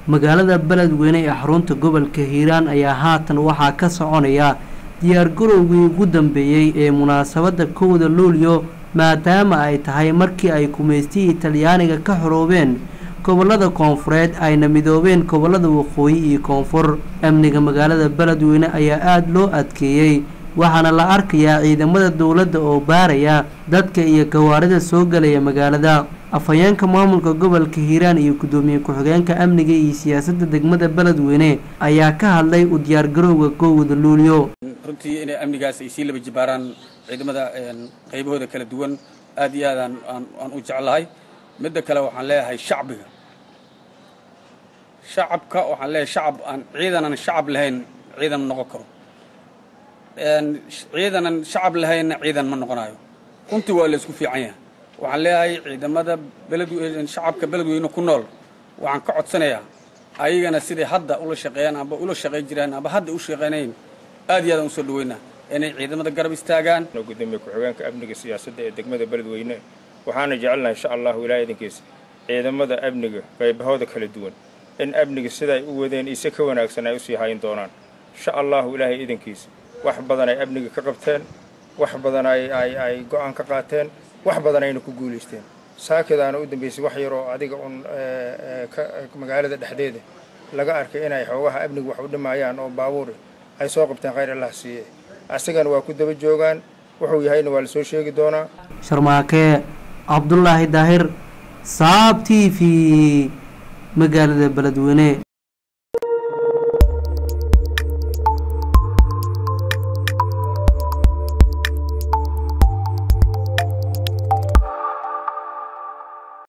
magaalada beledweyne ee xarunta gobolka hiiraan ayaa haatan waxaa ka soconaya diyaargarowgii ugu dambeeyey ee munaasabadda kowda luulyo maadaama ay tahay markii ay kumaystihii talyaaniga ka xoroobeen gobolada koonfureed ayna midoobeen gobolada waqooyi iyo koonfur amniga magaalada beledweyne ayaa aada loo adkeeyey waxaana la arkayaa ciidamada dowladda oo baaraya dadka iyo gawaarida soo galaya magaalada afhayeenka maamulka gobolka hiiraan iyo guddoomiye ku-xigeenka amniga iyo siyaasadda degmada beledweyne ayaa ka hadlay u diyaargarowga kowda luulyo runtii inay amnigaas ay sii laba jibaaraan ciidamada qaybahooda kala duwan aad iyo aad aan aan u jeclahay midda kale waxaan leeyahay shacbiga shacabka waxaan leeyahay shacab aan ciidanan shacab lahayn ciidan ma noqon karo ciidanan shacab lahaynna ciidan ma noqonayo runtii waa la isku fiican yahay waxaan leeyahay ciidamada beledweyne shacabka beledweyne ku nool waxaan ka codsanayaa ayagana siday hadda ula shaqeeyaan amba ula shaqayn jiraan amba hadda u shaqaynayn aad iyo aadaan usoo dhaweynaa inay ciidamada garab istaagaan gudoomiye ku-xigeenka amniga siyaasadda ee degmada beledweyne waxaana jecelnahay insha allahu ilaa idinkiisa ciidamada amniga qaybahooda kala duwan in amniga sida ay u wadeen ise ka wanaagsan ay usii hayn doonaan insha allahu ilaahay idinkiisa wax badan ay amniga ka qabteen wax badan ay ay ay go-aan ka qaateen wax badan ayna ku guulaysteen saakadaana u dambaysay wax yaroo adiga un magaalada dhexdeeda laga arkay inay xoogaha amniga wax u dhimayaan oo baabuuri ay soo qabteen khayr allah siiye asagana waa ku daba joogaan wuxuu yahayna waa la soo sheegi doonaa sharmaake cabdulaahi daahir saab t v magaalada beledweyne